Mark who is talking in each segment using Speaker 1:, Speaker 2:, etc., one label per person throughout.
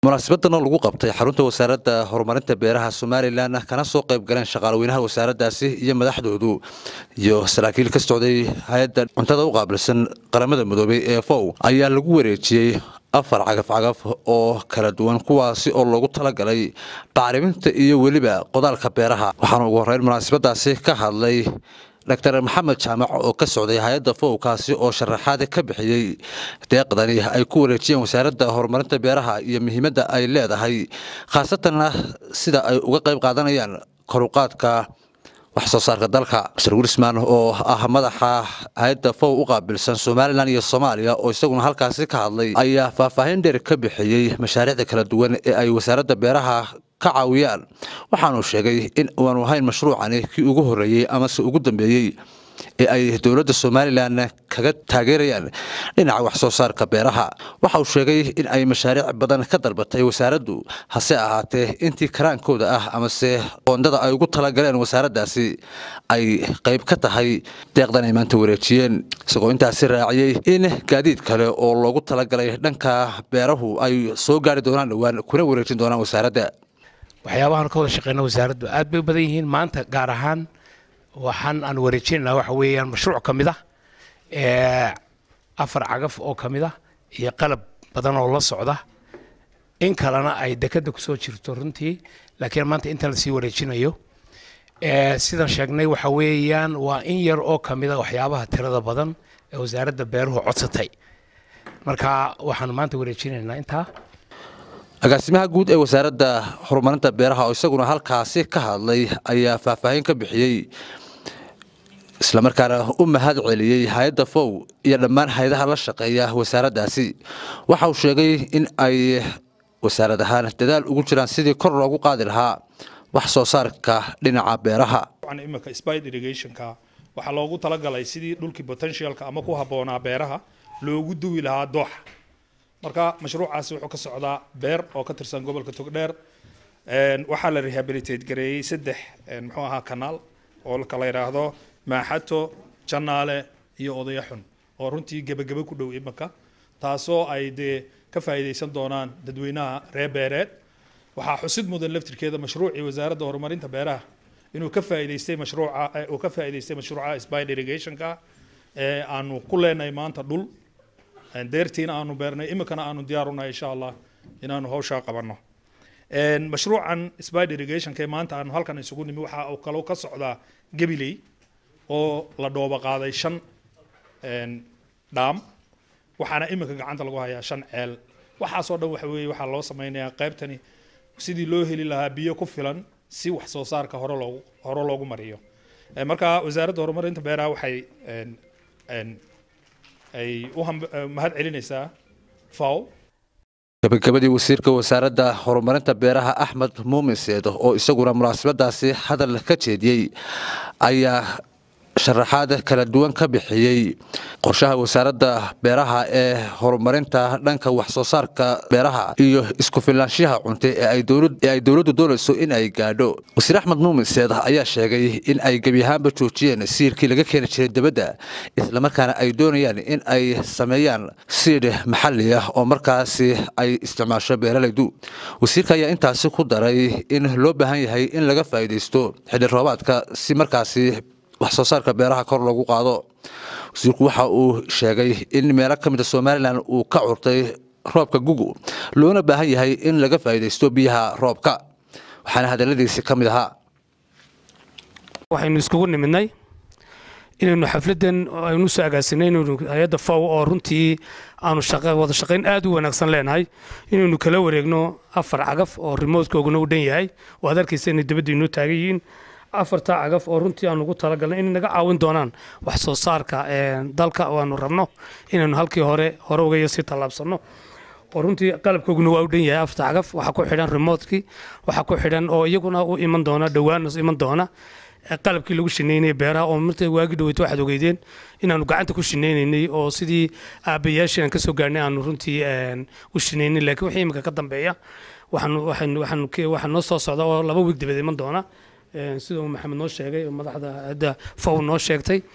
Speaker 1: munaasabadana lagu qabtay xarunta wasaaradda horumarinta beeraha somalilan kana soo qayb galeen shaqaalweynaha wasaaraddaasi iyo madaxdoodu iyo saraakiil ka socday hay-adda cuntada u qaabilsan qaramada midoobay ee fow ayaa lagu wareejiyey afar cagaf-cagaf oo kala duwan kuwaasi oo loogu talagalay bacriminta iyo weliba qodaalka beeraha waxaana ugu horreyn munaasabadaasi ka hadlay doctor maxamed jaamac oo ka socday hay-adda fowkaasi oo sharaxaad ka bixiyey deeqdani ay ku wareejiyeen wasaaradda horumarinta beeraha iyo muhiimadda ay leedahay khaasatanna sida ay uga qayb qaadanayaan koruqaadka wax soo saarka dalka mr wilisman oo ah madaxa hay-adda fow u qaabilsan somalilan iyo soomaaliya oo isaguna halkaasi ka hadlay ayaa faahfaahin dheer ka bixiyey mashaariicda kala duwan ee ay wasaaradda beeraha ka caawiyaan waxaanu sheegay in aanu ahayn mashruucani kii ugu horreeyey amase ugu dambeeyey ee ay dowladda somalilan kaga taageerayaan dhinaca wax soo saarka beeraha waxa uu sheegay in ay mashaariic badan ka dalbatay wasaaraddu hase ahaatee intii karaankooda ah amase qoondada ay ugu talagaleen wasaaraddaasi ay qayb ka tahay deeqdan ay maanta wareejiyeen isagoo intaasi raaciyey in gaadiid kale oo loogu talagalay dhanka beerahu ay soo gaari doonaan dhowaan kuna wareejin doonaan wasaaradda
Speaker 2: waxyaabahan ka wada shaqeyna wasaaraddu aad bay u badan yihiin maanta gaar ahaan waxaan aan wareejinaynaa waxa weeyaan mashruuc ka mid ah afar cagaf oo ka mid ah iyo qalab badan oo la socda in kalena ay dekadda kusoo jirto runtii laakiin maanta intan lasii wareejinayo sidaan sheegnay waxa weeyaan waa in yar oo ka mid a waxyaabaha tirada badan ee wasaaradda beeruhu codsatay marka waxaan maanta wareejinaynaa intaa
Speaker 1: agaasimaha guud ee wasaaradda horumarinta beeraha oo isaguna halkaasi ka hadlay ayaa faahfaahin ka bixiyey islamarkaana u mahad celiyey hay-adda fow iyo dhammaan hay-adaha la shaqeeya wasaaraddaasi waxa uu sheegay in ay wasaarad ahaan dadaal ugu jiraan sidii kor loogu qaadi lahaa wax soo saarka dhinaca beeraha
Speaker 3: imika spide irrigationka waxaa loogu talagalay sidii dhulkii potentialka ama ku habboonaa beeraha loogu duwi lahaa dooxa marka mashruucaasi wuxuu ka socdaa beer oo ka tirsan gobolka togdheer waxaa la rehabilitate gareeyey saddex muxuu ahaa kanaal oo kala yidhaahdo maaxato janaale iyo odayaxun oo runtii gebagebe ku dhow imanka taasoo ay dee ka faa'iidaysan doonaan dadweynaha reer beereed waxaa xusid mudan laftirkeeda mashruucii wasaaradda horumarinta beeraha inuu ka faa'iidaystay mashruuca uu ka faa'iidaystay mashruuca spide irrigationka ee aanu ku leenahay maanta dhul deertiina aanu beernay iminkana aanu diyaarunahay insha allah inaanu hawshaa qabanno mashruucan spide irrigationka maanta aanu halkan isugu nimi waxa uu kaloo ka socdaa gabiley oo la dhooba qaaday shan dhaam waxaana iminka gacanta lagu hayaa shan ceel waxaasoo dhan waxa weeye waxaa loo sameynayaa qaybtani sidii loo heli lahaa biyo ku filan si wax soo saarka hore loogu hore loogu mariyo marka wasaaradda horumarinta beeraha waxay ay u mahad celinaysaa faw
Speaker 1: gabagabadii wasiirka wasaaradda horumarinta beeraha axmed muumin seedo oo isaguna munaasabadaasi hadal ka jeediyey ayaa sharaxaad kala duwan ka bixiyey qorshaha wasaaradda beeraha ee horumarinta dhanka wax soo saarka beeraha iyo isku filaanshaha cunte ee ay dowladdu doonayso in ay gaadho wasiir axmed muumin seed ayaa sheegay in ay gebi ahaanba joojiyeen siirkii laga keeni jiray dibadda islamarkaana ay doonayaan in ay sameeyaan siidh maxalli ah oo markaasi ay isticmaasho beeralaydu wasiirka ayaa intaasi ku daray in loo baahan yahay in laga faa'iidaysto xidhi roobaadka si markaasi wax soo saarka beeraha kor loogu qaado wasiirku waxa uu sheegay in meelo ka mid a somalilan uu ka curtay roobka gugu loona baahan yahay in laga faa'iidaysto biyaha roobka waxaana hadalladiisi ka mid ahaa
Speaker 2: waxaynu iskugu nimidnay inaynu xafladdan aynu soo agaasinay inaynu hay-adda faw oo runtii aanu wada shaqayn aad u wanaagsan leenahay inaynu kala wareegno afar cagaf oo rimoodkooguna u dhan yahay oo ad arkaysa inay dabadda inoo taagan yihiin afarta cagaf oo runtii aan ugu talagalnay inay naga caawin doonaan wax soo saarka dalka oo aanu rabno inaynu halkii hore hore uga sii tallaabsanno oo runtii qalabkooguna waa u dhan yahay afarta cagaf waxaa ku xidhan remotkii waxaa ku xidhan oo iyaguna u iman doona dhowaan iman doona qalabkii lagu shineynayay beeraha oo marta waagi dhaweyta waxaad ogeydeen inaanu gacanta ku shineynay oo sidii aabbayaashii aan ka soo gaarnay aanu runtii u shineynay laakiin wixii imika ka dambeeya waxaa noo soo socda oo laba wiig dabadeed iman doona sida uu maxamed noo sheegay madaxda hadda faw noo sheegtay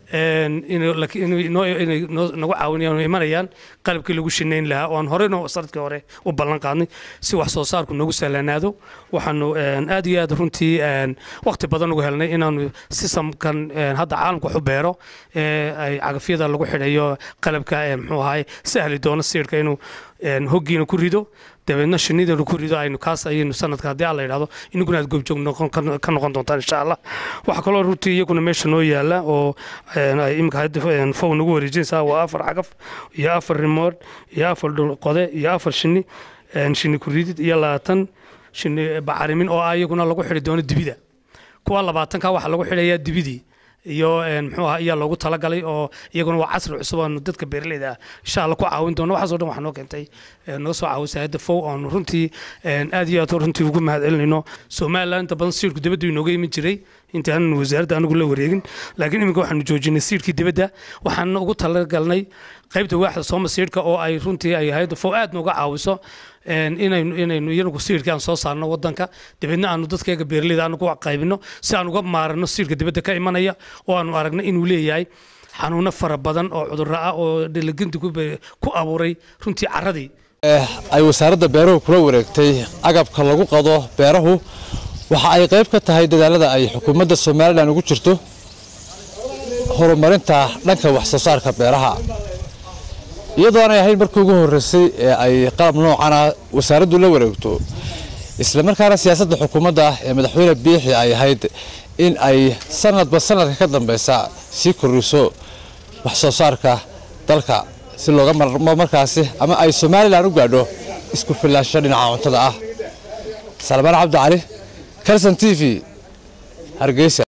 Speaker 2: inay nagu caawinayaan imanayaan qalabkii lagu shinayn lahaa oo aan horeyno sanadkii hore u ballan qaadnay si wax soo saarku nagu sahlanaado waxaanu aad iyo aad runtii waqti badan ugu helnay inaanu sistamkan hadda caalamka waxu beero ay cagafyada lagu xidhayo qalabka muxuu ahaay sahli doono siirka inuu hoggiina ku rido dabeedna shinnideenu ku rido aynu kaas ayaynu sanadka haddii alla yidhahdo inaguna aad goobjoog ka noqon doontaan insha allah waxaa kaloo runtii iyaguna meesha noo yaala oo imika hadda fow nagu wareejinaysaa waa afar cagaf iyo afar rimood iyo afar dhulqode iyo afar shinni shinni ku ridid iyo labaatan shinni bacarimin oo ah iyaguna lagu xidhi doono dibida kuwa labaatanka waxaa lagu xidhayaa dibidii iyo muxuu ahaa ayaa loogu talagalay oo iyaguna waa casri cusub aanu dadka beeraleyda ah insha alla ku caawin doono waxaasoo dhan waxaa noo keentay naga soo caawisay hadda fow aanu runtii aad iyo aad runtii ugu mahad celinayno somaliland inta badan siirku dibadda inooga iman jiray intii aanan wasaaradda anigu la wareegin laakiin iminka waxaanu joojinay siirkii dibadda waxaan ugu talagalnay qaybta waaxda sooma siirka oo ay runtii ay hayadda fow aad nooga caawiso inaynu inaynu iyagu siirkii aan soo saarno wadanka dabeedna aanu dadkayga beeraleyda aanu ku qaybino si aan uga maarano siirka dibadda ka imanaya oo aanu aragno inuu leeyahay xanuuno fara badan oo cudurro ah oo dhalaginta ku abuuray runtii carradii
Speaker 1: ay wasaaradda beeruhu kula wareegtay agabka lagu qado beerahu waxa ay qayb ka tahay dadaalada ay xukuumadda somalilan ugu jirto horumarinta dhanka wax soo saarka beeraha iyadoo aanay ahayn markii ugu horreysay ee ay qalab noocana wasaaraddu la wareegto islamarkaana siyaasadda xukuumadda ee madaxweyne biixi ay ahayd in ay sanadba sanadka ka dambaysa sii kordhiso wax soo saarka dalka si looga marmo markaasi ama ay somalilan u gaadho isku filaansho dhinaca cuntada ah salmaan cabdi cali kalson t v hargeysa